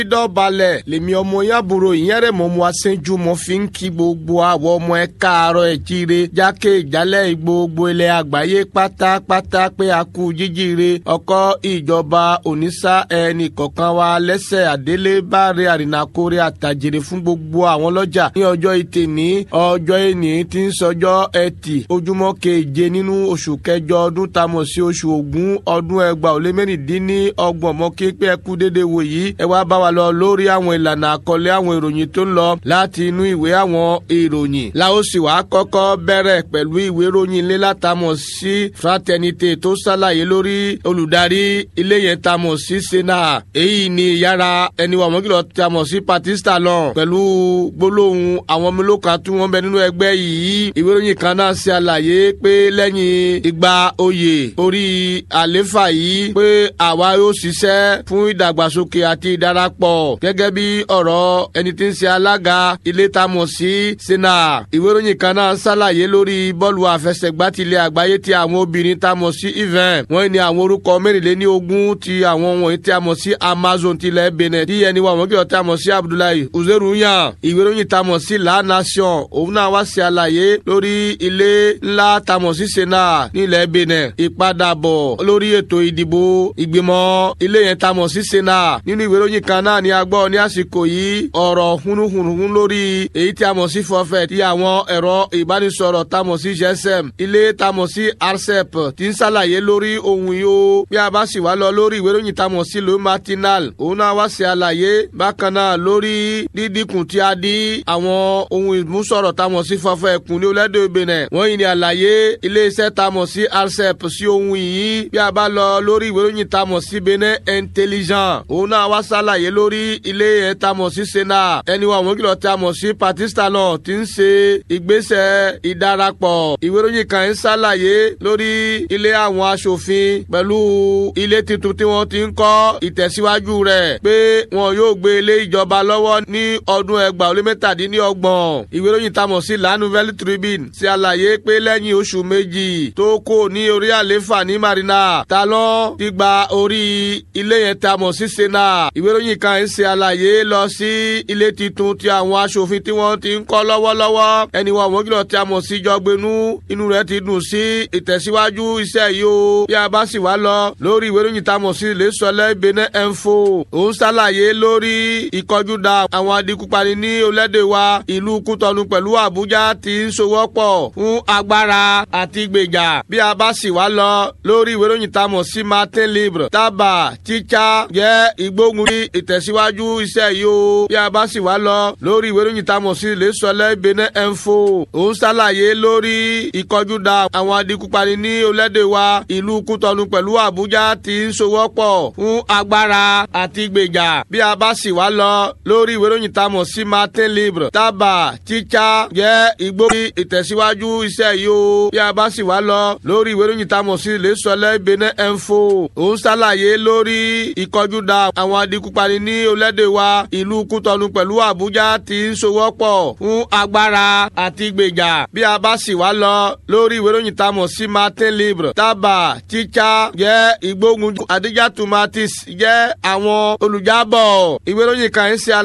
dọ̀balẹ̀ lèmi ọmọ yàbúrò ìyẹn rẹ̀ mọ́ mu aṣẹ́jú mọ́ fi ń kí gbogbo àwọn ọmọ ẹ káàárọ̀ ẹ̀ jíire jákè ìjálẹ̀ gbogbo ilẹ̀ àgbáyé pátápátá pé a kú jíjíire ọkọ̀ ìjọba onísà ẹnì kọ̀ọ̀kan wa lẹ́sẹ̀ àdélé báre àrìnàkórè àtàjèrè fún gbogbo àwọn lọ́jà ní ọjọ́ ìtẹ̀ ní ọjọ́ ìní tí ń sọjọ́ ẹtì ojúmọ́ keje nínú oṣù kẹjọ ọdún tamọ̀ sí oṣù ògún ọdún ẹgbàá ó lé mẹ́rìndínní ọgbọ̀n mọ́ kí pé ẹ kú déédéé wò yìí ẹ wá bá wa lọ lórí àwọn ìlànà àkọlé àwọn ìròyìn tó ń lọ láti inú ìwé àwọn ìròyìn. la ó sì wá kọ́kọ́ bẹ̀rẹ̀ pẹ̀lú ìwé ìròyìn ilé látàmọ̀ sí fraternité tó ṣàlàyé lórí olùdarí ilé yẹn tamọ̀ sí sena èyí ni ìyára ẹni wà mọ́kìlọ̀ tamọ̀ sí patista lọ pẹ̀lú gbólóhùn àwọn mélòókan tí wọ́n bẹ nínú ẹgbẹ́ yìí ìwé ìròyìn kan náà ṣe àlàyé pé lẹ́yìn ìgbà oyè orí àléfà yìí pé àwa yóò ṣiṣẹ́ fún ìdàgbàsókè àti ìdarapọ̀ gẹ́gẹ́ bí ọ̀rọ̀ ẹni tí ń ṣe alága ilé tamọ̀ sí sena ìwé ìròyìn kan náà ṣàlàyé lórí bọ́ọ̀lù àfẹsẹ̀gbá tilẹ̀ àgbáyé ti àwọn obìnrin tamọ̀ sí event wọ́n ní àwọn orúkọ mẹ́rìnléní ogún ti àwọn wọ̀nyí tí a mọ̀ sí amazon tilẹ̀ benin tí ẹni wà wọ́n kí lọ́ọ́ tí a mọ̀ sí abdullahi uzeru yan ìwé ìròyìn tamọ̀ sí la nation òun náà wá ṣe àlàyé lórí ilé ńlá tamọ̀ sí sena nílẹ̀ benin ìpadàbọ̀ lórí ètò ìdìbò ìgbìmọ̀ ilé yẹn tamọ̀ sí sena nínú ìwé ìròyìn kan náà ni a gbọ́ ní àsìkò yìí ọ̀rọ̀ hunuhunun lórí èyí tí a mọ̀ sí forfait tí àwọn ẹ̀rọ ìbánisọ̀rọ̀ tamọ̀ sí gsm ilé tamọ̀ sí arcep tí ń ṣàlàyé lórí ohun yìí ó bí a bá sì wá lọ lórí ìwé ìròyìn tamọ̀ sí le matinal òun náà wá ṣe àlàyé bákan náà lórí dídínkù tí a dí àwọn ohun ìmúsọ̀rọ̀ tamọ̀ sí forfait ẹ̀kún ní orílẹ̀-èdè benin wọ́n yìí ní àlàyé iléeṣẹ́ tamọ̀ sí arcep sí ohun yìí bí a bá lọ lórí ìwé ìròyìn tamọ̀ sí benin intelligent òun náà wá ṣàlàyé lórí ilé ẹ̀ tamọ̀ sí sena ẹni wọn àwọn kìlọ̀ tamọ̀ sí patista náà ti ń ṣe ìgbésẹ̀ ìdarapọ̀ ìwé ìròyìn kan ń ṣàlàyé lórí ilé àwọn aṣòfin pẹ̀lú ilé tuntun tí wọ́n ti ń kọ́ ìtẹ̀síwájú rẹ̀ pé wọn yóò gbé ilé ìjọba lọ́wọ́ ní ọdún ẹgbàá ó lé mẹ́tàdínlọ́gbọ̀n ìwé ìròyìn tamọ̀ sí la nouvelle tribune ṣe àlàyé pé lẹ́yìn oṣù méjì tó kò ní orí àléfà ní marina ta ló ti gba orí ilé yẹn tamọ̀ sí sena ìwé ìròyìn kan ń ṣe àlàyé lọ sí ilé tuntun tí àwọn aṣòfin tí wọ́n ti ń kọ́ lọ́wọ́lọ́wọ́ ẹni wọn àwọn kìlọ̀ tí a mọ̀ sí jọgbẹ́nu inú rẹ̀ ti dùn sí ìtẹ̀síwájú iṣẹ́ yìí o bí a bá sì wá lọ lórí ìwé ìròyìn tá a mọ̀ sí ilé sọlẹ̀ benin info òun ṣàlàyé lórí ìkọjúdà àwọn adigunpani ní orílẹ̀-èdè wa ìlú kútọ́nu pẹ̀lú àbújá ti ń sowọ́pọ̀ fún agbára àti gbèjà bí a bá sì wá lọ lórí ìwé ìròyìn tá a mọ̀ sí martin libre tábà tíjà jẹ́ ìgbógun ní ìtẹ̀síwájú iṣẹ́ yìí o bí a bá sì wá lọ lórí ìwé ìròyìn tá a mọ̀ sí ilé sọlẹ̀ benin info òun ṣàlàyé lórí ìkọjúdà àwọn adigunpani ní orílẹ̀-èdè wa ìlú kútọ́nu pẹ̀lú àbújá ti ń sowọ́pọ̀ fún agbára àti gbèjà bí a bá sì wá lọ lórí ìwé ìròyìn tá a mọ̀ sí martin libre tábà tíjà jẹ́ ìgbógun ìtẹ̀síwájú iṣẹ́ yìí o bí a bá sì wá lọ lórí ìwé ìròyìn tá a mọ̀ sí ilé sọlẹ̀ benin info òun ṣàlàyé lórí ìkọjúdà àwọn adigunpani ní orílẹ̀-èdè wa ìlú kútọ́nu pẹ̀lú àbújá ti ń sowọ́pọ̀ fún agbára àti gbèjà bí a bá sì wá lọ lórí ìwé ìròyìn tá a mọ̀ sí martin libre tábà tíjà jẹ́ ìgbógun adijatu matis jẹ́ àwọn olùjábọ̀ ìwé ìròyìn kan ń ṣe